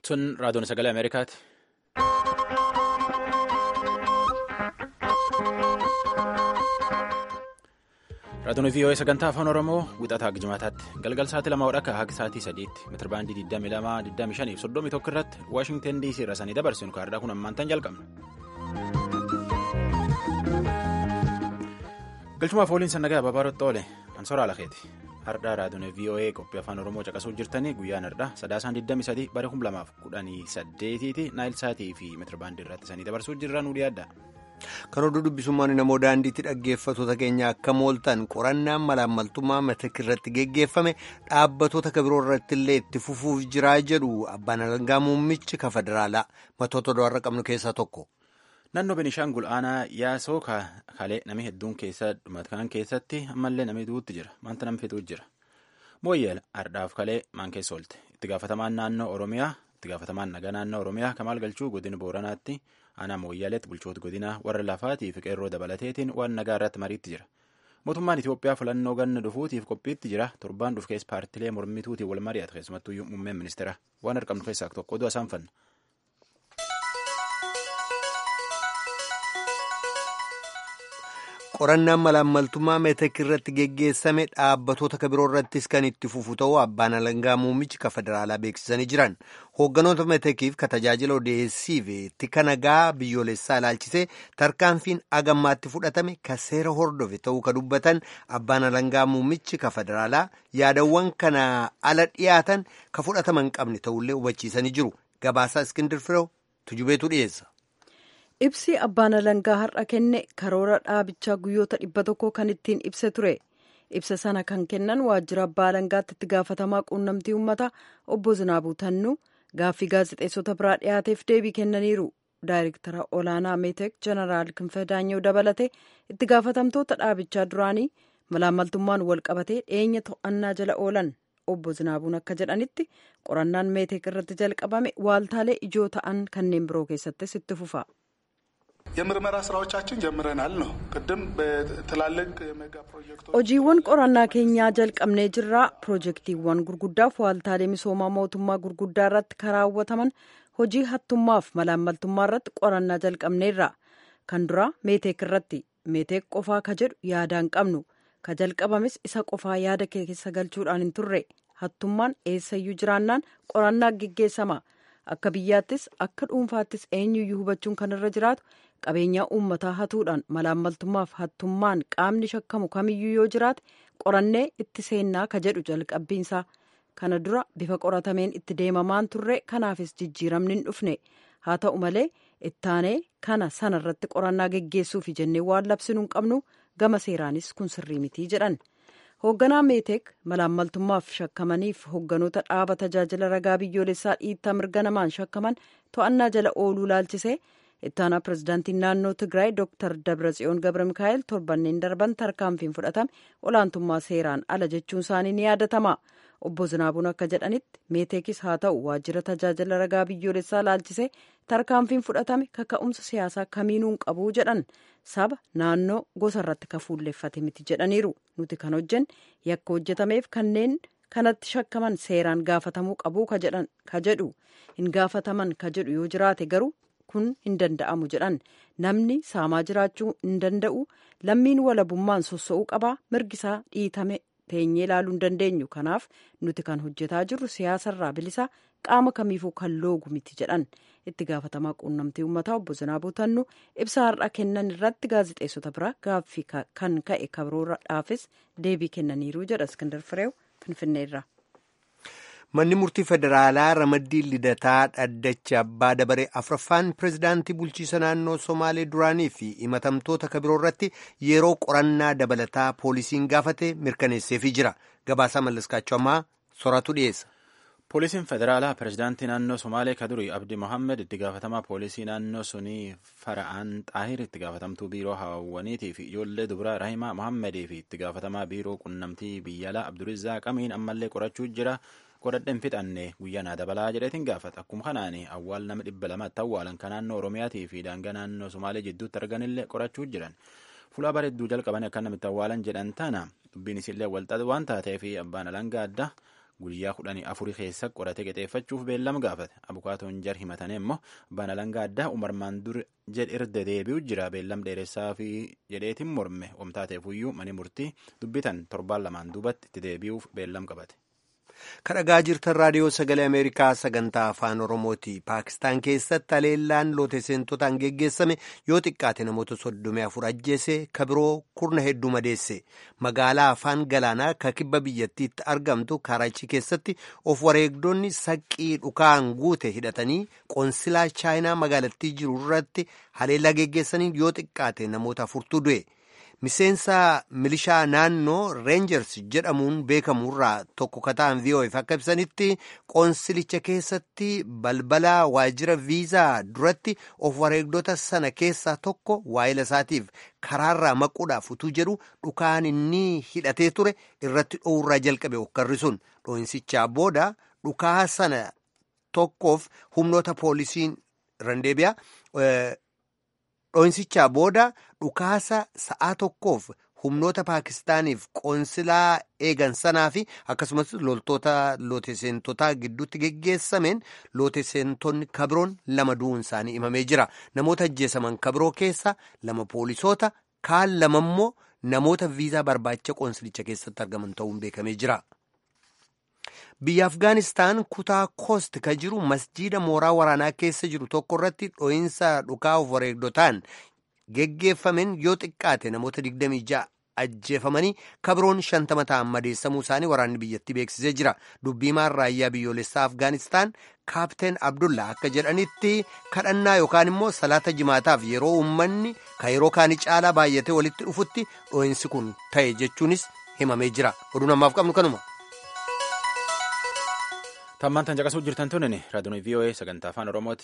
Sun raadiyoon sagalee Ameerikaati. Raadiyoon VOA sagantaa afaan Oromoo wixataa Jimaataatti galgal sa'aatii lama hodha haga sa'aatii sadiitti meetirbaandii 22 25 fi 31 irratti Waashingtan DC irra sanii dabarsinu kaardaa kun ammaantan jalqabna. Galchumaaf waliin sannagaa Babaarotti oole Ansoora Alakeeti. Hardhaa raadiyoon VOA qophii afaan Oromoo caqasuu jirtanii guyyaan hardhaa sadaasaan 23 bara 2018 naayilsaatii fi meetirbaandii irratti sanii dabarsuu jirra nu dhiyaadha. Kan oduu dubbisummaan namoo daandiitti dhaggeeffattoota keenya akka mooltan qorannaan malaammaltummaa matak irratti geggeeffame dhaabbatoota kabiroo irratti illee itti fufuuf jiraa jedhu abbaan alangaa muummichi ka federaalaa matoota do'arra qabnu keessaa tokko. Naannoo Benishaangul aanaa yaasoo kalee namni hedduun keessa dhumatan keessatti ammallee namni duutti jira. Maanta namni fixuutu jira. Mooyyeel ardhaaf kalee maan keessa oolte. Itti gaafatamaan naannoo Oromiyaa itti gaafatamaan nagaa naannoo Oromiyaa Kamaal Galchuu godina Booranaatti aanaa Mooyyaaleetti bulchoota godinaa warra lafaatii fi qeerroo dabalateetiin waan nagaa irratti mariitti jira. Mootummaan Itoophiyaa filannoo ganna dhufuutiif qophiitti jira. Torbaan dhufu keessa paartilee mormituutiin wal mari'ata keessumattuu muummeen ministeera waan argamnu keessaa tokko oduu isaan fanna. qorannaan malaammaltummaa meetek irratti geggeessame dhaabbatoota kabiroo irrattis kan itti fufu ta'uu abbaan alangaa muummichi ka federaalaa beeksisanii jiran hoogganoota meetekiif ka tajaajila odeessiif tika nagaa biyyoolessaa ilaalchisee tarkaanfiin agammaatti fudhatame ka seera hordofe ta'uu ka dubbatan abbaan alangaa muummichi ka federaalaa yaadawwan kana ala dhiyaatan ka fudhataman qabne ta'ullee hubachiisanii jiru gabaasaa iskindir firoo tujubeetu dhiyeessa. ibsi abbaan alangaa har'a kenne karoora dhaabichaa guyyoota dhibba tokko kan ittiin ibse ture ibsa sana kan kennan waajjira abbaa alangaatti itti gaafatamaa quunnamtii uummataa obbo Zinaabuu Tannuu gaaffii gaazexeessota biraa dhiyaateef deebii kennaniiru daayirektara olaanaa meetek jeneraal Kinfee Daanyoo dabalate itti gaafatamtoota dhaabichaa duraanii malaammaltummaan wal qabatee dhiyeenya to'annaa jala oolan obbo Zinaabuun akka jedhanitti qorannaan meetek irratti jalqabame waaltaalee ijoo ta'an kanneen biroo keessattis itti fufa. የምርመራ ስራዎቻችን ጀምረናል ነው ቅድም በትላልቅ የሜጋ ፕሮጀክቶች hojiiwwan qorannaa keenyaa jalqabnee jirraa piroojektiiwwan gurguddaaf waaltaalee misoomaa mootummaa gurguddaa irratti karaawwataman hojii hattummaaf malaammaltummaa irratti qorannaa jalqabneerra kan duraa meeteek irratti meeteek qofaa ka jedhu yaadaan qabnu ka jalqabames isa qofaa yaada keessa galchuudhaan hin turre hattummaan eessayyuu jiraannaan qorannaa geggeessama akka biyyaattis akka dhuunfaattis eenyuyyuu hubachuun kan irra jiraatu qabeenyaa uummataa hatuudhaan malaammaltummaaf hattummaan qaamni shakkamu kamiyyuu yoo jiraate qorannee itti seennaa ka jedhu jalqabbiinsaa kana dura bifa qoratameen itti deemamaan turre kanaafis jijjiiramni hin dhufne haa ta'u malee ittaanee kana sana irratti qorannaa geggeessuufi jennee waan labsinuu hin qabnu gama seeraanis kun sirrii mitii jedhan. hoogganaa meeteek malaammaltummaaf shakkamaniif hoogganoota dhaaba tajaajila ragaa biyyoolessaa dhiittaa mirga namaan shakkaman to'annaa jala ooluu laalchisee ittaanaa pirezidaantiin naannoo tigraay dooktar dabratsiyoon gabra mikaa'el torbanneen darban tarkaanfiin fudhatame olaantummaa seeraan ala jechuun isaanii ni yaadatama obbo Zinaabuun akka jedhanitti meeteekis haa ta'u waajjira tajaajila ragaa biyyoolessaa laalchisee tarkaanfiin fudhatame kaka'umsa siyaasaa kamiinuu hin qabuu jedhan saba naannoo gosa irratti ka fuulleeffate miti jedhaniiru nuti kan hojjenne yakka hojjetameef kanneen kanatti shakkaman seeraan gaafatamuu qabuu ka jedhu hin gaafataman ka jedhu yoo jiraate garuu kun hin danda'amu jedhan namni saamaa jiraachuu hin danda'u lammiin walabummaan sossa'uu qabaa mirgisaa dhiitame teenyee ilaaluu hin dandeenyu kanaaf nuti kan hojjetaa jirru siyaasarraa bilisaa qaama kamiifuu kan loogu miti jedhan itti gaafatamaa quunnamtii uummataa obbo Zinaabuu Tannuu ibsa har'a kennan irratti gaazexeessota biraa gaaffii kan ka'e kabroodhaafis deebii kennaniiru jedha Iskindar Fireew Finfinneerra. Manni murtii federaalaa ramaddii lidataa dhaddacha abbaa dabaree afraffaan pirezidaantii bulchiisa naannoo somaalee duraanii fi himatamtoota kabiroo irratti yeroo qorannaa dabalataa poolisiin gaafate mirkaneesseefii jira. Gabaasaa mallaskaachuu ammaa soratu dhiyeessa. Poolisiin federaalaa pirezidaantii naannoo Somaalee Kadurii Abdi Mohammed itti gaafatamaa poolisii naannoo sunii Fara'aan Xaahir itti gaafatamtuu biiroo hawwaniitii fi ijoollee dubaraa Rahimaa Mohammedii fi itti gaafatamaa biiroo qunnamtii biyyaalaa Abdurizaaq Amiin ammallee qorachuu jira. Godhadheen fixanne guyyaa naa dabalaa jedheetiin gaafata. Akkuma kanaan awwaal nama dhibba lamatti awwaalan kan naannoo Oromiyaatii fi daangaa naannoo Somaalee jidduutti arganillee qorachuu jiran. Fuula bareedduu jalqaban akka namitti awwaalan jedhan tana dubbiin isillee walxaxu waan taateef abbaan alangaa addaa guyyaa kudhanii afurii keessa qoratee qixeeffachuuf beellama gaafate abukaatoon jar himatanii immoo abbaan alangaa addaa umarmaan dur jedhe irra deebi'u jira beellam dheeressaa fi jedheetiin morme omtaateefuyyuu mani murtii dubbitan torbaan lamaan duubatti itti deebi'uuf beellam qabate. kadhagaa jirtan raadiyoo sagalee ameerikaa sagantaa afaan oromooti paakistaan keessatti haleellaan loote seentotaan geggeessame yoo xiqqaate namoota soddomii afur ajjeese kabiroo kurna hedduu madeesse magaalaa afaan galaanaa ka kibba biyyattiitti argamtu kaaraachii keessatti of wareegdonni saqqii dhukaan guute hidhatanii qoonsilaa chaayinaa magaalattii jiru irratti haleellaa geggeessanii yoo xiqqaate namoota afurtu du'e. miseensa milishaa naannoo reenjers jedhamuun beekamurraa tokko kataan vi'oo'eef akka ibsanitti qoonsilicha keessatti balbala waajjira viizaa duratti of wareegdota sana keessaa tokko waa'ila isaatiif karaarraa maquudhaaf utuu jedhu dhukaan inni hidhatee ture irratti dhoowurraa jalqabe okkarri sun dho'insichaa booda dhukaa sana tokkoof humnoota poolisiin randeebiyaa. dho'insichaa booda dhukaasa sa'aa tokkoof humnoota paakistaaniif qoonsilaa eegan sanaa fi akkasumas loltoota looteseentotaa gidduutti geggeessameen looteseentonni kabiroon lama du'uun isaanii himamee jira namoota ajjeesaman kabiroo keessa lama poolisoota kaan lama immoo namoota viizaa barbaacha qoonsilicha keessatti argaman ta'uun beekamee jira. biyya afgaanistaan kutaa koost ka jiru masjiida mooraa waraanaa keessa jiru tokko irratti dho'iinsa dhukaa of wareegdotaan geggeeffameen yoo xiqqaate namoota 26 ajjeefamanii kabiroon shantama ta'an madeessamuu isaanii waraanni biyyattii beeksisee jira dubbiimaan raayyaa biyyoolessaa afgaanistaan kaapteen abdullaa akka jedhanitti kadhannaa yookaan immoo salaata jimaataaf yeroo uummanni ka yeroo kaanii caalaa baay'atee walitti dhufutti dho'iinsi kun ta'e jechuunis himamee jira oduu namaaf qabnu kanuma. tammaan tan caqasuu jirtan tunin raadiyoon voa sagantaa afaan oromooti.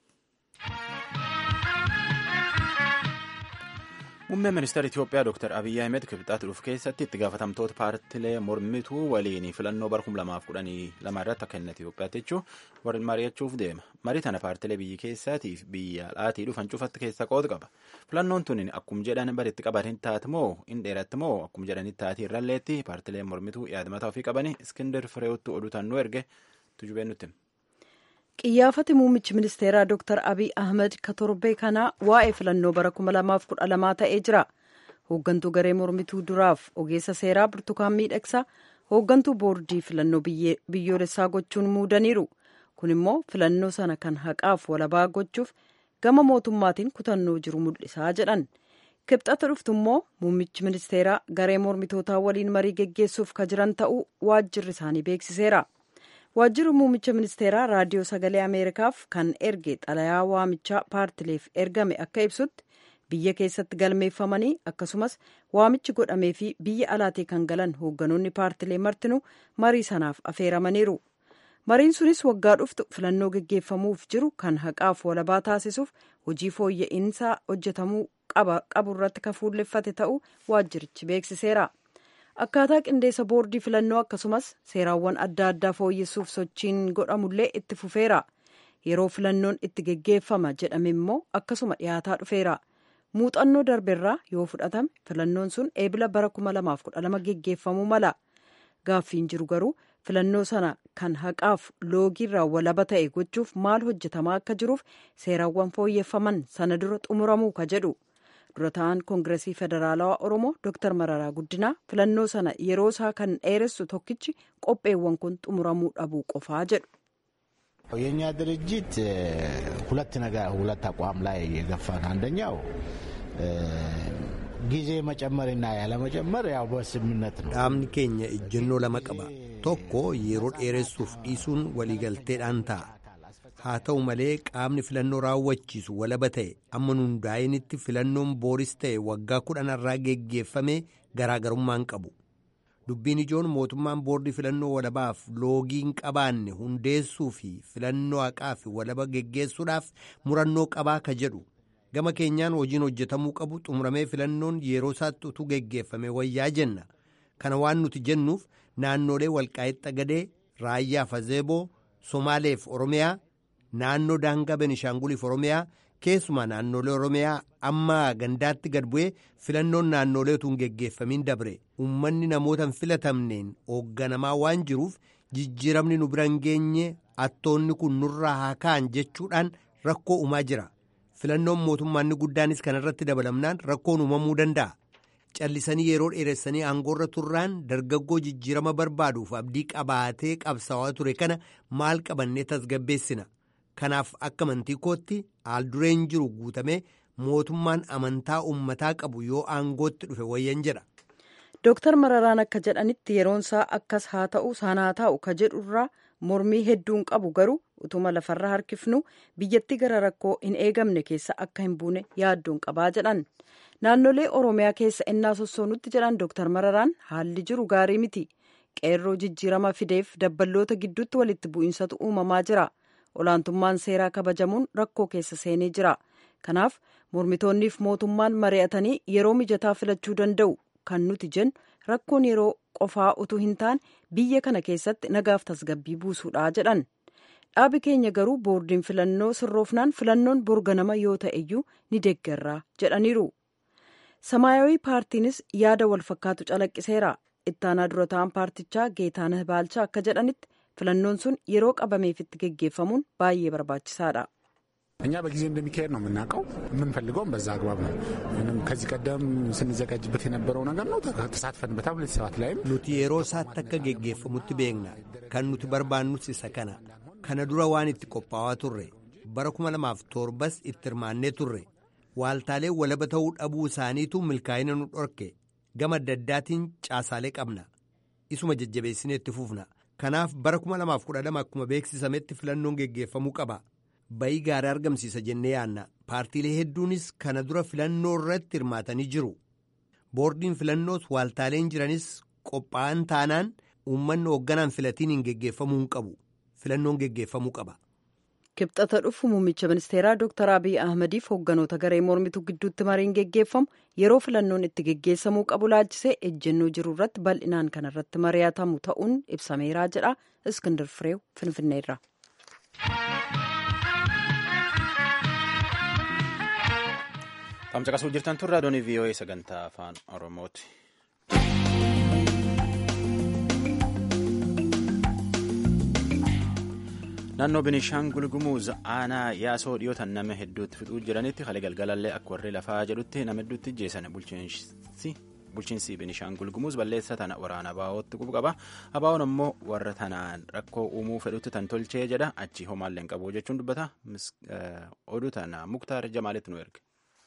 muummeen ministeera itiyoophiyaa dr abiyyi ahmed kibxaatti dhufu keessatti itti gaafatamtoota paartilee mormituu waliin filannoo bara kum lamaaf kudhanii lama irratti akka inni itiyoophiyaatti jechuun mari'achuuf deema marii tana paartilee biyyi keessaatiif biyya alaatii dhufan cufatti keessa qooda qaba filannoon tunin akkuma jedhan baritti qabatin taati moo in dheeratti moo akkuma jedhanitti taati irralleetti paartilee mormituu yaadamataa ofii qabanii iskindir fireewutti oduu tannuu erge tujubeen nutti. qiyyaafati muummichi ministeeraa dr abiy ahmed ka torbee kanaa waa'ee filannoo bara 2012 ta'ee jira hooggantuu garee mormituu duraaf ogeessa seeraa burtukaan miidhagsaa hooggantuu boordii filannoo biyyoolessaa gochuun muudaniiru kun immoo filannoo sana kan haqaaf walabaa gochuuf gama mootummaatiin kutannoo jiru mul'isaa jedhan kibxata dhuftu immoo muummichi ministeeraa garee mormitootaa waliin marii geggeessuuf ka jiran ta'uu waajjirri isaanii beeksiseera. waajjirri muummicha ministeeraa raadiyoo sagalee ameerikaaf kan erge xalayaa waamichaa paartileef ergame akka ibsutti biyya keessatti galmeeffamanii akkasumas waamichi godhamee fi biyya alaatii kan galan hoogganoonni paartilee martinuu marii sanaaf afeeramaniiru mariin sunis waggaa dhuftu filannoo geggeeffamuuf jiru kan haqaaf walabaa taasisuuf hojii fooyya'insaa hojjetamuu qabu irratti kan fuulleffate ta'uu waajjirichi beeksiseera. akkaataa qindeessa boordii filannoo akkasumas seeraawwan adda addaa fooyyessuuf sochiin godhamullee itti fufeera yeroo filannoon itti geggeeffama jedhame immoo akkasuma dhiyaataa dhufeera muuxannoo darbeerraa yoo fudhatame filannoon sun eebila bara 2012 geggeeffamuu mala gaaffiin jiru garuu filannoo sana kan haqaaf loogiirraa walaba ta'e gochuuf maal hojjetamaa akka jiruuf seeraawwan fooyyeffaman sana dura xumuramuu ka jedhu. dura ta'an koongiresii federaalawaa oromoo dr mararaa guddinaa filannoo sana yeroo isaa kan dheeressu tokkichi qopheewwan kun xumuramuu dhabuu qofaa jedhu. የእኛ ድርጅት ሁለት ነገር ሁለት አቋም ላይ የገፋን አንደኛው ጊዜ መጨመርና ያለመጨመር ያው በስምምነት ነው። dhaabni keenya ejjennoo lama qaba tokko yeroo dheeressuuf dhiisuun waliigalteedhaan ta'a. haa ta'u malee qaamni filannoo raawwachiisu walaba ta'e amma hundaa'initti filannoon booris ta'e waggaa kudhanarraa geggeeffame garaagarummaan qabu dubbiin ijoon mootummaan boordii filannoo walabaaf loogiin qabaanne hundeessuu fi filannoo haqaa fi walaba geggeessuudhaaf murannoo qabaa ka jedhu gama keenyaan hojiin hojjetamuu qabu xumuramee filannoon yeroo isaatti utuu geggeeffame wayyaa jenna kana waan nuti jennuuf naannolee walqaa'ixa gadee raayyaa fazeeboo somaaleef oromiyaa. naannoo daangaa benishaanguliif oromiyaa keessumaa naannolee oromiyaa amma gandaatti gad bu'ee filannoon naannolee utuu hin geggeeffamiin dabre uummanni namoota hin filatamneen hoogganamaa waan jiruuf jijjiiramni nu bira hin geenye attoonni kun nurraa haa ka'an jechuudhaan rakkoo uumaa jira filannoon mootummaanni guddaanis kanarratti dabalamnaan rakkoon uumamuu danda'a callisanii yeroo dheeressanii aangoorra turraan dargaggoo jijjiirama barbaaduuf abdii qabaatee qabsaawaa ture kana maal qabannee tasgabbeessina kanaaf akka amantii kootti haaldureen jiru guutamee mootummaan amantaa uummataa qabu yoo aangootti dhufe wayyan jedha. Dooktar Mararaan akka jedhanitti yeroonsaa akkas haa ta'u sanaa taa'u ka jedhurraa mormii hedduun qabu garuu utuma lafarra harkifnu biyyattii gara rakkoo hin eegamne keessa akka hin buune yaadduun qabaa jedhan. Naannolee Oromiyaa keessa ennaa sossoonutti jedhan Dooktar Mararaan haalli jiru gaarii miti. Qeerroo jijjiirama fideef dabballoota gidduutti walitti bu'insatu uumamaa jira. Olaantummaan seeraa kabajamuun rakkoo keessa seenee jira. Kanaaf mormitoonniif mootummaan mari'atanii yeroo mijataa filachuu danda'u. kan nuti jennu rakkoon yeroo qofaa utuu hin taane biyya kana keessatti nagaaf tasgabbii buusuudha jedhan dhaabi keenya garuu boordiin filannoo sirroofnaan filannoon borganama yoo ta'eyyuu ni deeggarraa jedhaniiru samaayawii paartiinis yaada wal fakkaatu calaqqiseera ittaanaa dura ta'an paartichaa geetaanah baalchaa akka jedhanitti filannoon sun yeroo qabameefitti geggeeffamuun baay'ee barbaachisaadha. እኛ በጊዜ እንደሚካሄድ ነው የምናውቀው። የምንፈልገውም በዛ አግባብ ነው። ከዚህ ቀደም ስንዘጋጅበት የነበረው ነገር ነው። ተሳትፈንበታል። ሁለት ሰባት ላይም nuti yeroo isaatti akka geggeeffamutti beekna kan nuti barbaannus isa kana kana dura waan itti qophaa'aa turre bara kuma lamaaf torbas itti hirmaannee turre waaltaalee walaba ta'uu dhabuu isaaniitu milkaa'ina nu dhorke gama adda addaatiin caasaalee qabna isuma jajjabeessinee itti fufna kanaaf bara kuma lamaaf kudha lama akkuma beeksisametti filannoon geggeeffamuu qaba. bayii gaarii argamsiisa jennee yaanna paartiilee hedduunis kana dura filannoo irratti hirmaatanii jiru boordiin filannoos waaltaaleen jiranis qophaa'an taanaan uummanni hoogganaan filatiin hin geggeeffamuu hin qabu filannoon geggeeffamuu qaba. kibxata dhufu muummicha ministeeraa dooktar abiy ahmadiif hoogganoota garee mormituu gidduutti mariin geggeeffamu yeroo filannoon itti geggeessamuu qabu laalchisee ejjennoo jiru irratti bal'inaan kanarratti mari'atamu ta'uun ibsameeraa jedha iskindir fireew finfinneerra. Tamsaqasuu jirtan turre adoonii VOA sagantaa afaan Oromooti. Naannoo Binishaangul Gumuz aanaa yaasoo dhiyootan nama hedduutti fixuu jiranitti haala galgalallee akka warri lafaa jedhutti nama hedduutti jeessan bulchiinsi bulchiinsi Binishaangul Gumuz balleessa tana waraana abaa'ootti qubu qaba. Abaa'oon ammoo warra tanaan rakkoo uumuu fedhutti tan tolchee jedha achi homaallee hin qabu jechuun dubbata. Oduu tana Muktaar Jamaalitti nu erge.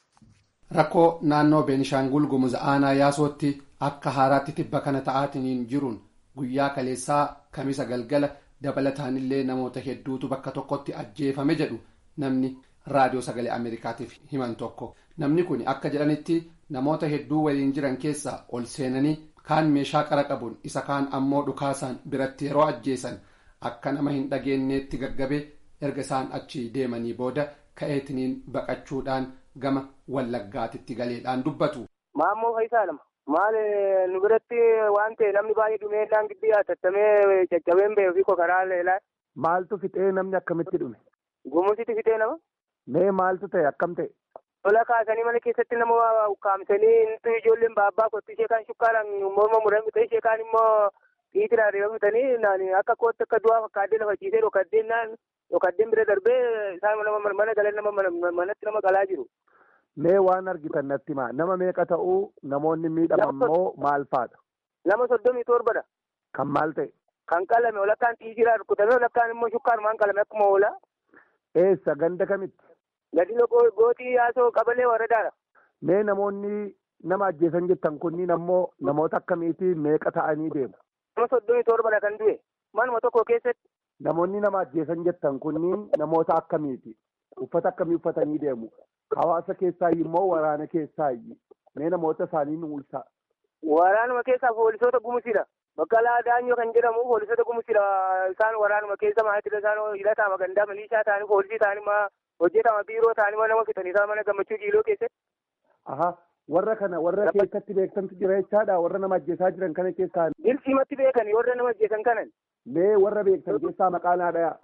Rakkoo naannoo Beenishaangul Gumuz aanaa yaasootti akka haaraatti tibba kana ta'aatiin jiruun guyyaa kaleessaa kamisa galgala dabalataanillee namoota hedduutu bakka tokkotti ajjeefame jedhu namni raadiyoo sagalee Ameerikaatiif himan tokko. Namni kun akka jedhanitti namoota hedduu waliin jiran keessaa ol seenanii kaan meeshaa qara qabuun isa kaan ammoo dhukaasaan biratti yeroo ajjeesan akka nama hin dhageenyeetti gaggabee erga isaan achi deemanii booda ka'eetiniin baqachuudhaan gama wallaggaatitti galeedhaan dubbatu. Maammoo Faayisaa lama. Maal nu biratti waan ta'e namni baay'ee dhumeedhaan gidduu yaattattamee caccabeen ba'ee ofii karaa leelaa. Maaltu fixee namni akkamitti dhume? Gumusitti fixee nama. Mee maaltu ta'e akkam ta'e? Lola kaasanii mana keessatti nama ukkaamsanii nuti ijoolleen baabbaa kottu ishee kaan shukkaaraan morma muran bitee ishee kaan immoo dhiitiraan reefa bitanii akka kootti akka du'aa fakkaaddee lafa ciisee dhokaddeen naan dhokaddeen bira darbee isaan mana galan nama manatti nama qalaa jiru. Mee waan argitan natti himaa nama meeqa ta'uu namoonni miidhaman moo maal faadha? Nama soddomii torbadha. Kan maal ta'e? Kan qalame walakkaan xiijiraa rukutamee walakkaan immoo shukkaarumaan qalame akkuma oolaa. Eessa ganda kamitti? Gadino gootii yaasoo qabalee waradaadha. Mee namoonni nama ajjeesan jettan kunniin ammoo namoota akkamiitii meeqa ta'anii deemu? Nama soddomii torbadha kan du'e. Manuma tokko keessatti. Namoonni nama ajjeesan jettan kunniin namoota akkamiiti? Uffata akkamii uffatanii deemu? Hawaasa keessaayi immoo waraana keessaayi. Mee namoota isaanii nu ibsaa. Waraanuma keessaa poolisoota gumusidha. Baqqalaa Daanyoo kan jedhamu poolisoota gumusidha. Isaan waraanuma keessa maatidha. Isaan hidhataa magandaa milishaa ta'anii poolisii ta'anii ma hojjetama biiroo ta'anii nama fixanii isaan mana gammachuu jiiloo keessatti. Aha warra kana warra keessatti beektantu jira jechaadha warra nama ajjeesaa jiran kana keessaa. Dirqimatti beekani warra nama ajjeesan kanan. Mee warra beektan keessaa maqaa naa dhayaa.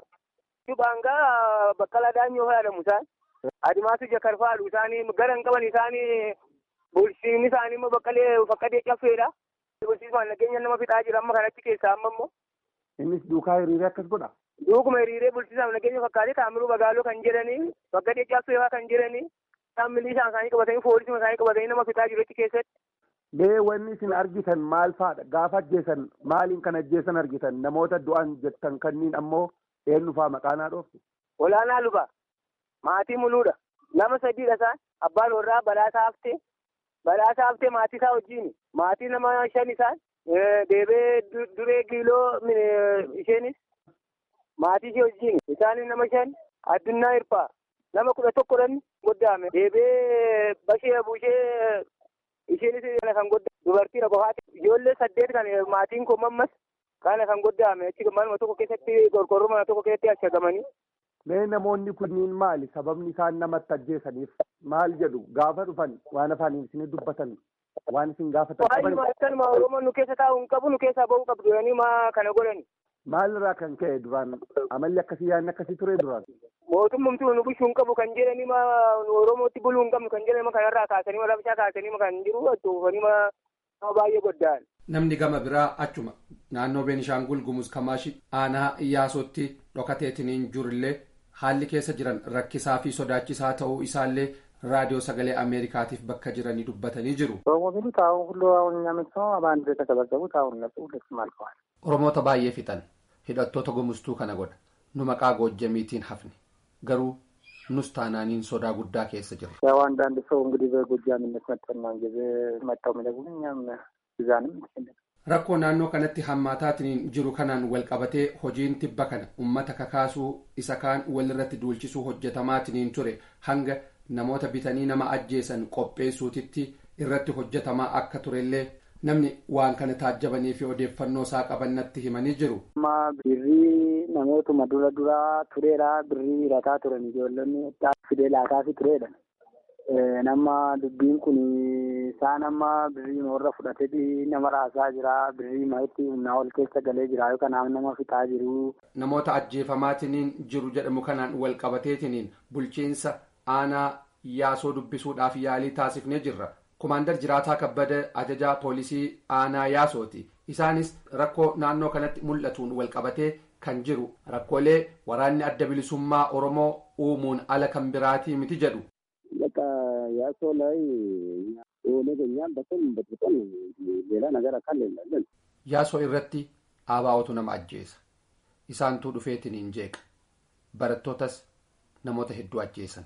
Baangaa Baqqalaa Daanyoo fayyadamu isaan. Adimaatu jakarfaalu isaanii garan qaban isaanii bulchiinni isaanii immoo baqqalee faqqadee caffeedha. Bulchiisuma nageenya nama fixaa jira amma kanatti keessaa amma immoo. Innis duukaa hiriiree akkas godha. Duukuma hiriiree bulchiisaaf nageenya fakkaatee taamiruu magaaloo kan jedhanii bakka jajjaabsuu eebaa kan jedhanii isaan milishaan isaanii qabatanii poolisii isaanii qabatanii nama fitaa jiru achi keessatti. Mee wanni isin argitan maal fa'aadha? Gaafa ajjeesan maaliin kan ajjeesan argitan? Namoota du'an jettan kanniin ammoo eenyu fa'aa maqaanaa dhooftu? Olaanaa luba maatii muluudha. Nama sadiidha isaan abbaan warraa badhaasaa haftee badhaasaa haftee maatii isaa wajjin maatii nama shan isaan deebee duree giiloo isheenis maatii ishee wajjin isaanis nama shan addunyaa hirpaa nama kudha tokkodhan goddaame deebee bashee buushee isheenis kan goddaame dubartiidha qofaati ijoollee saddeet kan maatiin kun mammas kana kan goddaame achi manuma tokko keessatti qorqorroo mana tokko keessatti ashagamanii. Mee namoonni kunniin maali sababni isaan namatti ajjeesaniif maal jedhu gaafa dhufan waan afaaniin isin dubbatan waan isin gaafatan qaban. Akkanuma Oromoon nu keessa taa'u hin qabu nu keessaa ba'uu qabdu jedhanii maa kana godhani. Maal irraa kan ka'e duraan amalli akkasii yaadni akkasii ture duraan. Mootummamtu nu bulchuu hin qabu kan jedhanii ma Oromootti buluu hin qabnu kan jedhanii ma kanarraa kaasanii ma labshaa kaasanii ma kan jiru dhufanii ma baay'ee godda'an. Namni gama biraa achuma naannoo Beenishaangul Gumuz Kamaashi aanaa Iyyaasotti dhokateetiniin jirullee haalli keessa jiran rakkisaa fi sodaachisaa ta'uu isaallee raadiyoo sagalee ameerikaatiif bakka jiranii dubbatanii jiru. oromoota baay'ee fixan hidhattoota gumuztuu kana godha nu maqaa goojjamiitiin hafne garuu nus taanaaniin sodaa guddaa keessa jirra. ያው አንዳንድ ሰው እንግዲህ በጎጃምነት መጠናን ጊዜ መጣው የሚነግሩን እኛም እዛንም rakkoo naannoo kanatti hammaataatiniin jiru kanaan wal qabatee hojiin tibba kana ummata kakaasuu isa kaan walirratti duulchisuu hojjetamaatiniin ture hanga namoota bitanii nama ajjeesan qopheessuutitti irratti hojjetamaa akka turellee namni waan kana taajjabanii fi odeeffannoo isaa qabannatti himanii jiru. amma birrii namootuma dura duraa tureedha birrii hirataa turan ijoollonni fidee laataafi tureedha. nama dubbiin kun isaan amma birrii warra fudhatee nama raasaa jira birrii ma'itti humnaa ol keessa galee jira kanaaf nama fixaa jiru. namoota ajjeefamaatiniin jiru jedhamu kanaan wal qabateetiniin bulchiinsa aanaa yaasoo dubbisuudhaaf yaalii taasifnee jirra kumaandar jiraataa kabbada ajajaa poolisii aanaa yaasooti isaanis rakkoo naannoo kanatti mul'atuun wal qabatee kan jiru rakkoolee waraanni adda bilisummaa oromoo uumuun ala kan biraatii miti jedhu. ያሶ ላይ ኦነግ እኛም በስም በጥብጠን ሌላ ነገር አካል የለን yaasoo irratti aabaa'otu nama ajjeesa isaantuu dhufeetiniin jeeqa barattootas namoota hedduu ajjeesan.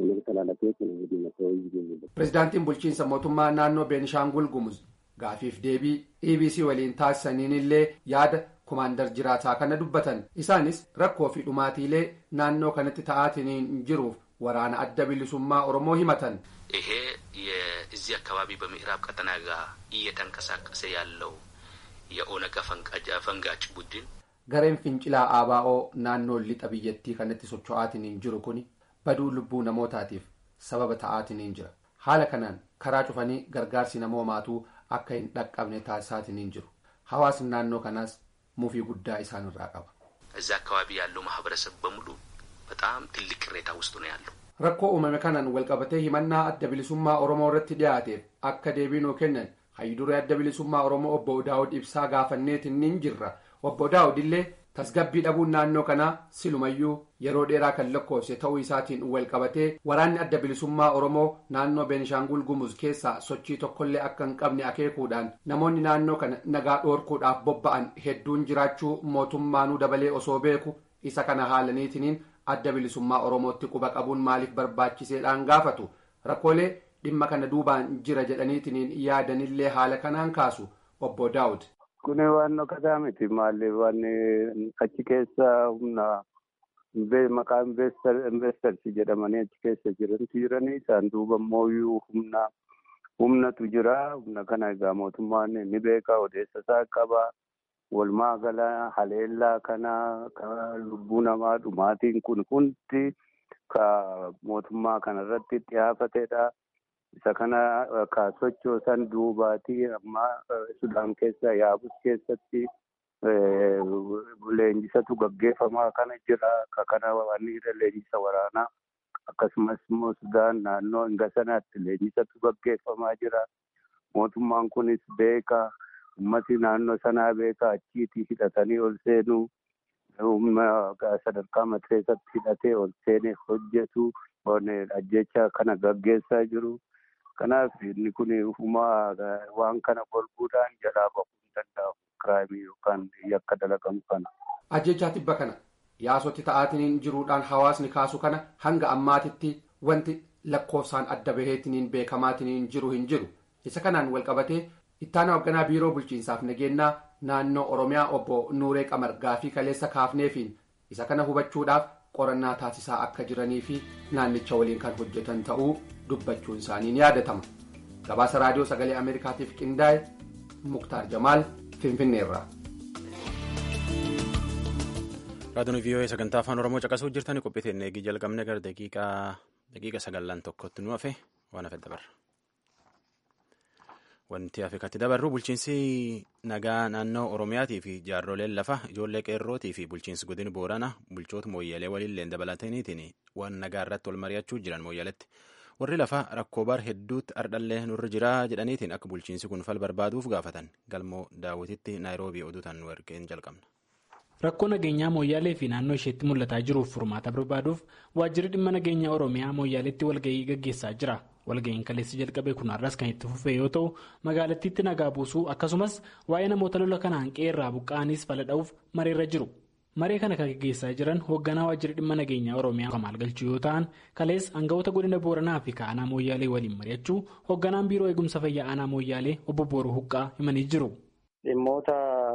pirezidaantiin bulchiinsa mootummaa naannoo beenishaangul gumuz gaafiif deebii ebc waliin taasisaniin illee yaada kumaandar jiraataa kana dubbatan isaanis rakkoo fi dhumaatiilee naannoo kanatti ta'aatiniin jiruuf waraana adda bilisummaa oromoo himatan ይሄ የዚህ አካባቢ በምዕራብ ቀጠና ጋር እየተንቀሳቀሰ ያለው የኦነግ ፈንጋጭ ቡድን gareen fincilaa aabaa'oo naannoo lixa biyyattii kanatti socho'aatiniin jiru kun baduu lubbuu namootaatiif sababa ta'aatiniin jira haala kanaan karaa cufanii gargaarsi namoomaatuu akka hin dhaqqabne taasisaatiniin jiru hawaasni naannoo kanaas mufii guddaa isaan irraa qaba. እዛ አካባቢ ያለው ማህበረሰብ በሙሉ በጣም ትልቅ ቅሬታ ውስጥ ነው ያለው። rakkoo uumame kanaan walqabatee himannaa adda bilisummaa oromoo irratti dhiyaateef akka deebii nuu kennan hayyiduree adda bilisummaa oromoo obbo daawud ibsaa gaafanneetiin jirra obbo daawud illee tasgabbii dhabuun naannoo kanaa silumayyuu yeroo dheeraa kan lakkoofse ta'uu isaatiin walqabatee waraanni adda bilisummaa oromoo naannoo beenishaangul gumuz keessaa sochii tokkollee akka hin qabne akeekuudhaan namoonni naannoo kana nagaa dhoorkuudhaaf bobba'an hedduun jiraachuu mootummaanuu dabalee osoo beeku isa kana haalaniitiniin adda bilisummaa oromootti quba qabuun maaliif barbaachiseedhaan gaafatu rakkoolee dhimma kana duubaan jira jedhaniitiniin yaadanillee haala kanaan kaasu obbo daawud. Kun waan dhokkataa miti maaliif waan achi keessa humna maqaa investarsi jedhamanii achi keessa jirantu jiranii isaan duuba immoo humna humnatu jira humna kana egaa mootummaan ni beeka odeessa isaa qaba. Walumaa gala haleellaa kana lubbuu namaa dhumaatiin kun hundi ka mootummaa kanarratti xiyyeeffatedha. Isa kana ka sochoosan duubaatii amma Sudaan keessa yaabus keessatti leenjisatu gaggeeffamaa kana jira. Ka kana waan leenjisa waraanaa akkasumas immoo Sudaan naannoo hinga sanaatti leenjisatu gaggeeffamaa jira. Mootummaan kunis beeka. ummati naannoo sanaa beeka achiitii hidhatanii ol seenuu humna sadarkaa mateessatti hidhatee ol seenee hojjetu ajjecha kana gaggeessaa jiru. Kanaaf inni kun humaa waan kana golbuudhaan jalaa bahuu hin danda'amu kiraayimii yookaan yakka dalagamu kana. Ajjechaa tibba kana yaasotti ta'aatiniin jiruudhaan hawaasni kaasu kana hanga ammaatitti wanti lakkoofsaan adda baheetiniin beekamaatiniin jiru hin jiru. Isa kanaan walqabatee ittaana hoogganaa biiroo bulchiinsaaf nageenyaa naannoo Oromiyaa obbo Nuuree Qamar gaafii kaleessa kaafneefiin isa kana hubachuudhaaf qorannaa taasisaa akka jiranii fi naannicha waliin kan hojjetan ta'uu dubbachuun isaanii ni yaadatama. Gabaasa raadiyoo sagalee Ameerikaatiif qindaa'e Muktaar Jamaal Finfinneerraa. Raadiyoon VOA sagantaa afaan Oromoo caqasuu jirtanii qophii eegii jalqabne gara daqiiqa sagallan tokkotti nu hafe waan hafe dabarra. Wanti Afrikaatti dabarru bulchiinsi nagaa naannoo Oromiyaatii fi jaarroleen lafa ijoollee qeerrootii fi bulchiinsi godina Booranaa bulchoota mooyyalee waliillee dabalataniitiin waan nagaa irratti wal mari'achuu jiran mooyyaletti. Warri lafa rakkoo bar hedduutti ardhallee nurra jiraa jedhaniitiin akka bulchiinsi kun fal barbaaduuf gaafatan galmoo daawwititti naayiroobii oduutaan nu ergeen jalqabna. Rakkoo nageenyaa mooyyaalee fi naannoo isheetti mul'ataa jiruuf furmaata barbaaduuf waajjirri dhimma nageenyaa Oromiyaa mooyyaaleetti walgahii gaggeessaa jira. Walgahiin kaleessi jalqabe kun har'as kan itti fufee yoo ta'u magaalattiitti nagaa buusuu akkasumas waa'ee namoota lola kanaan qeerraa buqqa'aniis fala dha'uuf mareerra jiru. Maree kana kan gaggeessaa jiran hoogganaa waajjirri dhimma nageenyaa Oromiyaa Kamaal Galchuu yoo ta'an kalees aangawoota godina Booranaa fi Aanaa Mooyyaalee waliin mari'achuu hoogganaan biiroo eegumsa fayyaa Aanaa Mooyyaalee obbo Booruu Huqqaa himanii jiru. Dhimmoota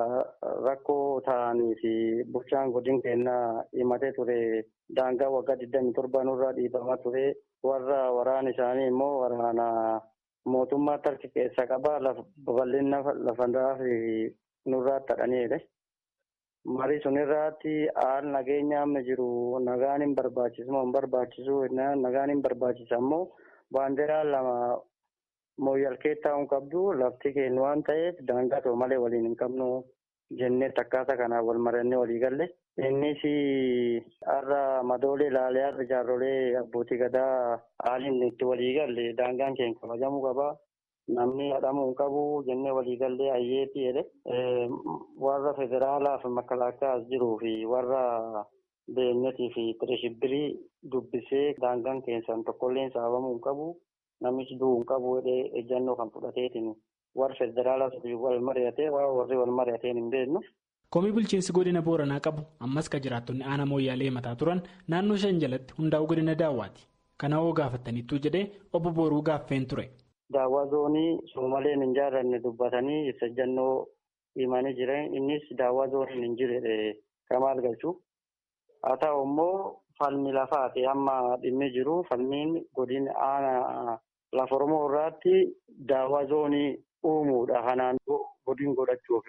rakkoo ta'anii fi bulchaan godina keenyaa himatee ture daangaa waggaa 27 nurraa dhiibamaa ture warra waraana isaanii immoo waraana mootummaa tarki keessa qabaa babal'ina lafandaa fi nurraa tadhaniidha. Marii sun irratti haal nageenya amma jiru nagaan hin barbaachisu moo hin barbaachisu nagaan hin barbaachisa ammoo baandiraa lama mooyyalkee taa'uun qabdu lafti keenya waan ta'eef daangaa ta'u malee waliin hin qabnu jennee akkaataa kanaan wal marannee walii galle. Innis har'a madoolee ilaalee har'a jaarrolee abbootii gadaa haaliin itti walii galle daangaan keenya kabajamuu qaba. Namni hadhamuu hin qabu jennee walii gallee ayyeetti jedhe warra federaalaa fi makalaakaa as jiruu fi warra beenyatii fi tireshibbirii dubbisee daangaan keessan tokkollee saabamuu hin qabu. Namichi du'uu hin qabu jedhee ejjannoo kan fudhateetiin warri federaalaas wal mari'atee warri wal mari'ateen hin beeknu. Komii bulchiinsi godina Booranaa qabu ammas kan jiraattonni aanaa mooyyaalee mataa turan naannoo shan jalatti hundaa'uu godina daawwaati. Kana hoo gaafataniittuu jedhee obbo Booruu gaaffeen ture. Daawwaa zoonii soomaleen hin jaallanne dubbatanii ibsa ejjannoo himanii jiran innis daawwaa zooniin hin jirre kamaal galchu. Haa ta'u immoo falmi lafaati amma dhimmi jiru falmiin godina aanaa lafa Oromoo irratti daawwaa zoonii uumuudha. Kanaan godin godhachuuf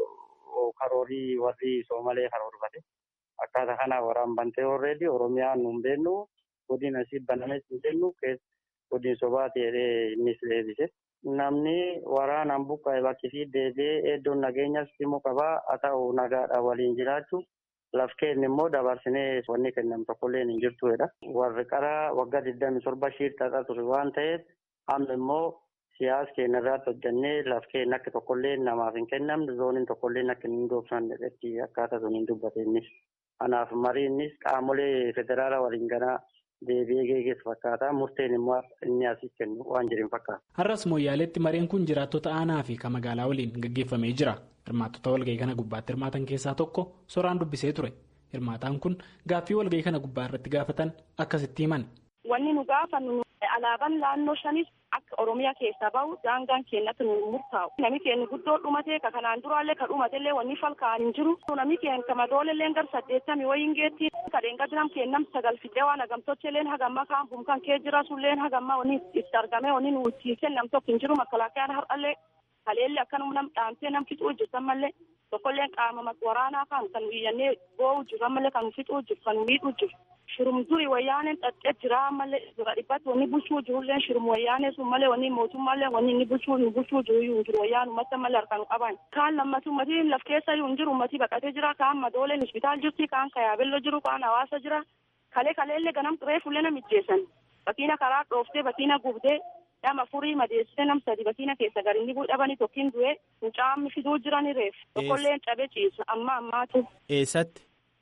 karoorii warri soomalee karoorfate. Akkaataa kanaa waraan bantee horreedi Oromiyaan nu hin beeknu godin asii banames hin beeknu godin sobaati jedhee innis deebise. Namni waraanaan buqqa'e bakki fi deebi'ee iddoon nageenyas dhimmu qabaa haa ta'u nagaadhaan waliin jiraachuu. Laf keenya immoo dabarsinee wanni kennamu tokkollee hin jirtudha. Warri qaraa waggaa digdami torba shiirtaadha ture waan ta'eef amma immoo siyaasa keenya irratti hojjannee laf keenya akka tokkollee namaaf hin kennamne zooniin tokkollee akka hin doofsanne jetti akkaataa sun hin dubbate innis. Kanaaf mariinnis qaamolee federaalaa waliin ganaa deebi'ee geeggeessu fakkaata. Murteen immoo inni asii kennu waan jirin fakkaata. Har'as mooyyaaleetti mareen kun jiraattota aanaa fi kan magaalaa waliin gaggeeffamee jira. Hirmaattota walgahii kana gubbaatti hirmaatan keessaa tokko soraan dubbisee ture. Hirmaataan kun gaaffii walgahii kana gubbaa irratti gaafatan akkasitti himan. Wanni nu gaafannu alaabaan naannoo shanis akka Oromiyaa keessaa bahu daangaan keenyatti nu murtaa'u. Nami keenya guddoo dhumatee ka kanaan duraallee ka dhumateellee wanni falkaan hin jiru. Nami keenya ka madooleellee gar saddeettami wayiin geetti. Kadeen gadinam keenyam sagal fidee waan hagamtochelleen hagamma kaan bumkan kee jira sulleen hagamma wanni itti argame wanni nu tiisee nam tokko hin jiru makkalaakayaan har'allee haleelli akkanuma nam dhaamtee nam fixuu jirtan mallee tokkolleen qaama waraanaa kan kan biyyannee boo'u jiru ammallee kan fixuu jiru kan miidhuu jiru. Shirum duri wayyaaneen xaxxee jira ammallee dura dhibbatti wanni bulchuu jirullee shirum wayyaanee sun malee wanni mootummaallee wanni inni bulchuu hin bulchuu jiru iyyuu hin jiru wayyaan ummata malee harkaan qaban. Kaan lammatu ummatiin laf keessa iyyuu hin jiru ummatii baqatee jira kaan madooleen hospitaal jirti kaan kayaabelloo jiru kaan hawaasa jira. Kalee kaleellee ganam reefullee na mijjeessan. Bakiina karaa dhooftee bakiina gubdee nama furii madeessite nam sadi bakiina keessa gadi inni dhabanii tokkiin du'e mucaammi fiduu jirani reef tokkolleen cabe ciisa amma ammaatu. Eessatti?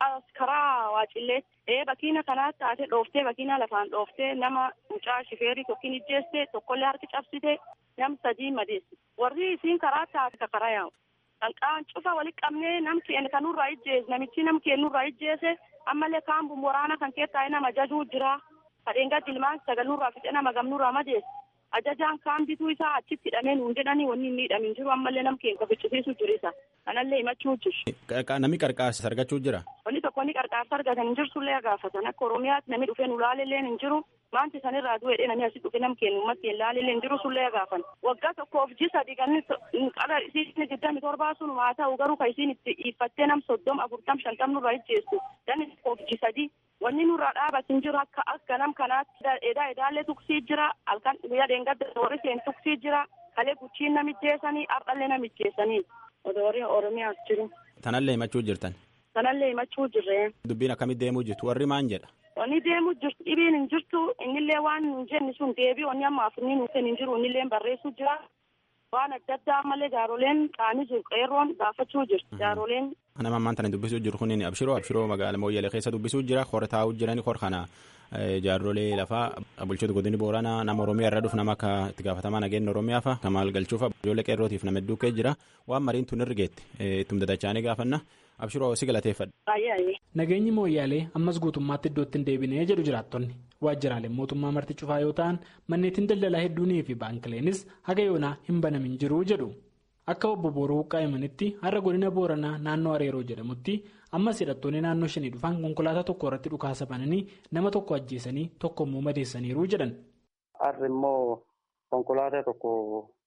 Karaa waacilleetti. Ee bakiina kanaatti taate dhooftee bakiina lafaan dhooftee nama mucaa shifeerii tokkiin ijjeeste tokkollee harki cabsite nam sadii madeessite. Warri isiin karaa taate ka karaa yaa'u. Qalqaan cufa walitti qabnee nam keenya kanurraa ijjeese namichi nam keenyurraa ijjeese ammallee kaan waraana kan keessaa nama jajuu jira. Kadheen gadi ilmaan sagalnurraa fixe nama gamnurraa madeesse. Ajajaan kaan bituu isaa achitti hidhamee nuun jedhanii wanni hin miidhamin jiru ammallee nam keenya ficcisiisu jiru isa. Kanallee himachuu jiru. Namni qarqaarsa argachuu jira. Wanni tokko inni qarqaarsa argatan hin jirsullee gaafatan akka Oromiyaatti namni dhufee nu laalellee hin jiru. Wanti sanirraa du'eedhe namni asii dhufe nam keenya ummatti hin laalellee hin jiru sullee gaafan. Waggaa tokkoof ji sadi kan qara isiin digdami torbaa sun haa ta'u garuu kan isiin itti dhiiffattee nam soddom afurtam shantam nurraa ijjeessu. Danni tokkoof ji sadi wanni nurraa dhaabatin jiru akka akka nam kanaatti edaa edaallee tuksii jira halkan guyyaa deengadda warri seen tuksii jira kalee guchiin namijjeessanii ardhallee namijjeessanii odoorii oromiyaas jiru. Tanallee himachuu jirtan. Tanallee himachuu jirre. Dubbiin akkamitti deemuu jirtu warri maan jedha. Wanni deemuu jirtu dhibiin hin jirtu innillee waan hin jenne sun deebii wanni amma afurni nuuf hin jiru innillee barreessuu jira. Waan adda addaa ammallee jaaroleen qaanii jiru qeerroon gaafachuu jirti jaaroleen. Nama ammaan tana dubbisuu jiru kun abshiroo abshiroo magaala mooyyalee keessa dubbisuu jira hor taa'uu jirani hor kana jaarrolee lafaa bulchoota godini booranaa nama oromiyaa irra dhufu nama akka itti gaafatamaa nageenya oromiyaa fa'a kamaal galchuufa ijoollee qeerrootiif nama hedduu kee jira waan mariin tun irgeetti ittum dadachaanii gaafanna abshiroo si galateeffadha. Nageenyi mooyyaalee ammas guutummaatti iddootti hin deebinee jedhu jiraattonni waajjiraaleen mootummaa marti cufaa yoo ta'an manneetiin daldalaa hedduunii fi baankiileenis haga yoonaa hin banamin jiru jedhu. Akka obbo Booroo Qaayimanitti har'a godina Booranaa naannoo Areeroo jedhamutti ammas hidhattoonni naannoo shanii dhufan konkolaataa tokko irratti dhukaasa bananii nama tokko ajjeesanii tokko immoo madeessaniiru jedhan. Har'a immoo konkolaataa tokko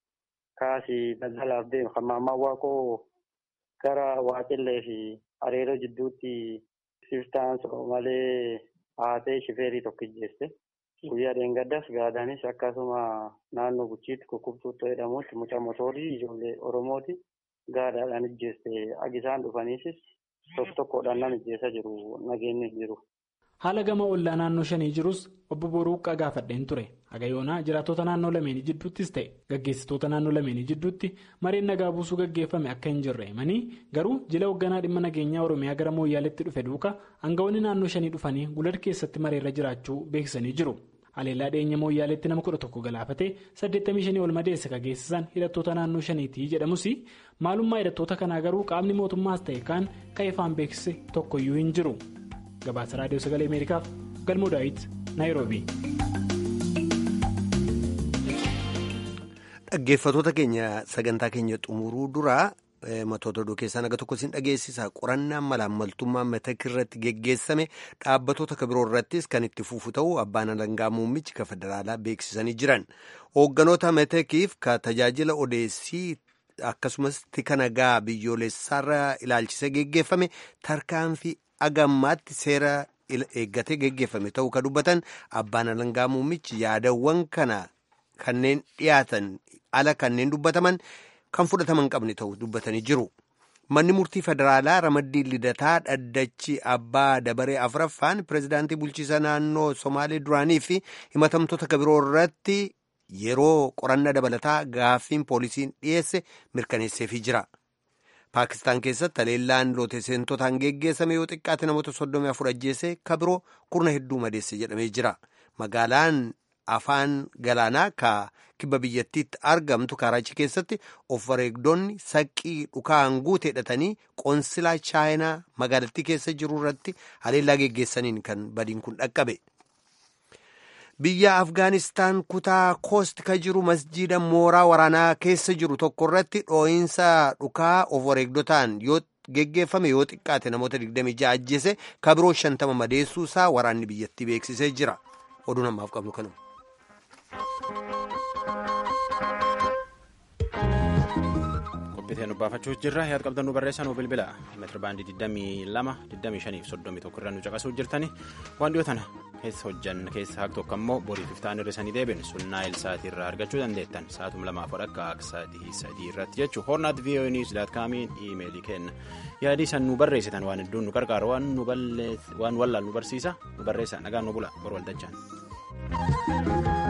kaasii daldalaaf deemu kan maammaan waaqoo gara waaqillee fi Areeroo jidduutti siftaan malee haatee shifeerii tokko ijjeesse. Guyyaa dheengaddas gaadaanis akkasuma naannoo guchiitti kukkubtuuttoo jedhamutti mucaa motoorii ijoollee Oromooti gaadaadhaan ijjeeste agisaan dhufaniisis tokko tokkodhaan nama ijjeessaa jiru nageenyi jiru. Haala gama ollaa naannoo shanii jirus obbo Boruuqqaa gaafadheen ture. Haga yoonaa jiraattota naannoo lameenii jidduuttis ta'e gaggeessitoota naannoo lameenii jidduutti mareen nagaa buusuu gaggeeffame akka hin jirre himanii garuu jila hoogganaa dhimma nageenyaa Oromiyaa gara mooyyaaleetti dhufe duuka aangawoonni naannoo shanii dhufanii gulad keessatti mareerra jiraachuu beeksisanii jiru. Haleellaa dhiyeenya mooyyaaleetti nama kudha tokko galaafatee 85 ol madeesse kan geessisan hidhattoota naannoo shaniitii jedhamus maalummaa hidhattoota kanaa garuu qaamni mootummaas ta'e kaan kan ifaan beeksise tokkoyyuu hin jiru. Gabaasa Raadiyoo Sagalee Ameerikaaf Galmoo Daawit Naayiroobii. Dhaggeeffatoota keenya sagantaa keenya xumuruu duraa matoota oduu keessaa naga tokko isin dhageessisa qorannaan malaammaltummaa matakii irratti geggeessame dhaabbatoota kabiroo irrattis kan itti fufu ta'uu abbaan alangaa muummichi ka federaalaa beeksisanii jiran hoogganoota matakiif ka tajaajila odeessii akkasumas tika nagaa biyyoolessaarra ilaalchise geggeeffame tarkaanfii agammaatti seera eeggatee geggeeffame ta'uu ka dubbatan abbaan alangaa muummichi yaadawwan kana kanneen dhiyaatan ala kanneen dubbataman. kan fudhataman qabne ta'uu dubbatanii jiru. Manni murtii federaalaa ramaddii lidataa dhaddachi abbaa dabaree afuraffaan pirezidaantii bulchiisa naannoo Somaalee duraanii fi himatamtoota kabiroo irratti yeroo qorannaa dabalataa gaaffiin poolisiin dhiyeesse mirkaneesseefii jira. Paakistaan keessatti haleellaan looteeseentotaan geggeessame yoo xiqqaate namoota soddomii afur ajjeese kabiroo kurna hedduu madeesse jedhamee jira. Magaalaan afaan galaanaa ka kibba biyyattiitti argamtu kaaraachi keessatti of wareegdonni saqqii dhukaan guute hidhatanii qoonsilaa chaayinaa magaalattii keessa jiru irratti haleellaa geggeessaniin kan badiin kun dhaqqabe. Biyya Afgaanistaan kutaa koost ka jiru masjiida mooraa waraanaa keessa jiru tokko irratti dhoo'insa dhukaa of wareegdotaan yoo geggeeffame yoo xiqqaate namoota 26 ajjeese kabiroo 50 madeessuu isaa waraanni biyyattii beeksisee jira. Oduu namaaf qabnu kanuma. Qophiiteen dubbaafachuus jirra. Yaad qabdan nu barreessaa nu bilbila. Meetira baandii 22, 25 fi 31 irra nu caqasuu jirtani. Waan dhiyoo tana keessa hojjanna keessa haqa tokko ammoo boriif iftaan hir'isanii deebiin sunnaa ilsaatii irraa argachuu dandeettan. Sa'aatum lamaaf akka sadii sadii irratti jechuun hornaat voa news daat kaamiin iimeelii kenna. Yaadii san nu barreessitan waan hedduun nu qarqaaru waan nu waan wallaal nu barsiisa nu barreessa nagaan nu bula bor waldachaan.